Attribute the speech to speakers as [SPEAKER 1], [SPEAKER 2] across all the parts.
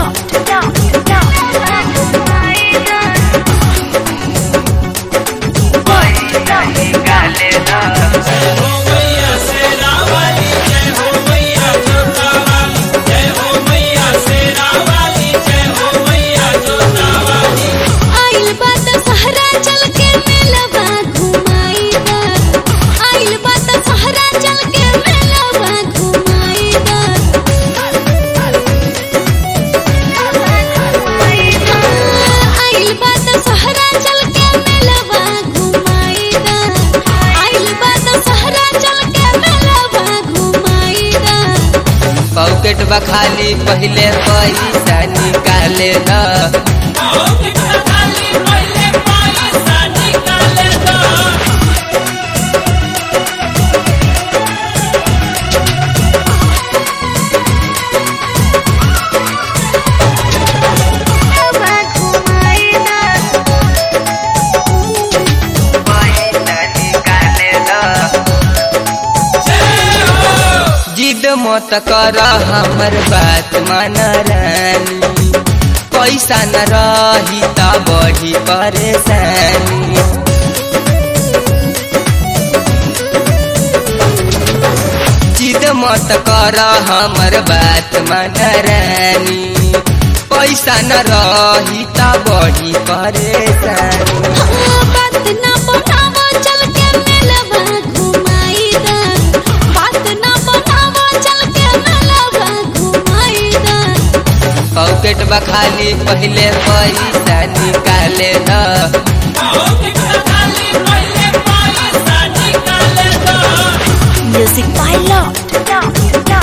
[SPEAKER 1] आइल बात सहरा चल के मेलवा घुमाई दा आइल बात सहरा चल के मेलवा घुमाई दा आइल बात सहरा चल के मेलवा घुमाई दा आइल बात सहरा चल के मेलवा घुमाई दा
[SPEAKER 2] पॉकेट बा खाली पहले पैसा निकाले न पैसा निकाले जिद मत कर हमर बात मान रानी पैसा न रही त बढी परेशानी जिद मत कर हमर बात मान रानी पैसा न रही त बढी परेशानी
[SPEAKER 1] बात ना बनावो चल के मेलवा घुमाई दा बात ना बनावो चल के मेलवा घुमाई दा
[SPEAKER 2] पॉकेट बा खाली पहले पैसा निकाले न
[SPEAKER 1] म्यूजिक बाय लॉट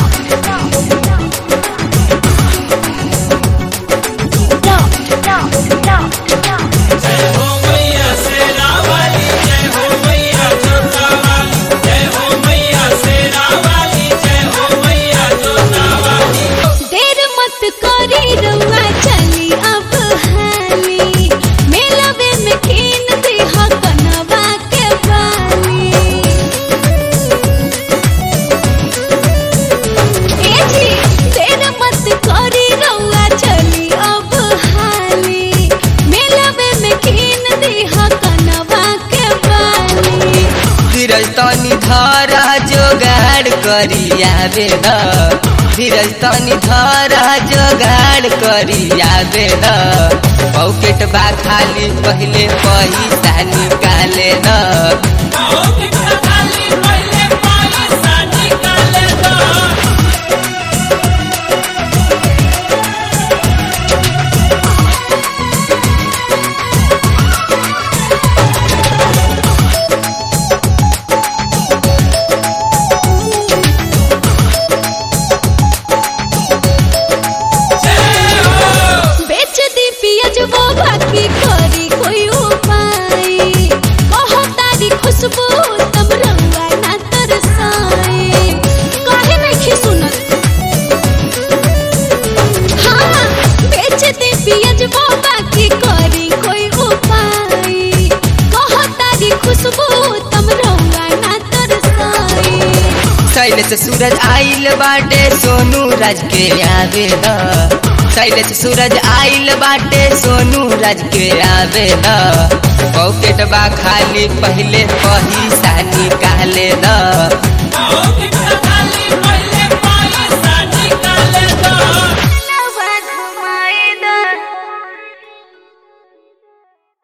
[SPEAKER 1] देर मत करी रउआ चली अब हाली मेलवे में कीन दे कनवा के बाली ए जी देर मत करी रउआ चली अब हाली मेलवे में कीन दे कनवा के बाली
[SPEAKER 2] धीरज तनी धरा जोगाड़ करी आवे न धीरज तनी धरा जोगाड़ करी आवे न पॉकेट बा खाली पहले पैसा निकाले न
[SPEAKER 1] बेच दी पियज वो बाकी करी कोई उपाय कहो तारी खुशबू तब रंगा ना तरसाए काहे नहीं सुनत हाँ बेच दी पियज वो बाकी करी कोई उपाय कहो तारी खुशबू तब रंगा ना तरसाए
[SPEAKER 2] शैलेश सूरज आइल बाटे सोनू राज के आवे न शैलेश सूरज आइल बाटे सोनू राज के आवे न पॉकेट बा खाली पहले पैसा निकाले न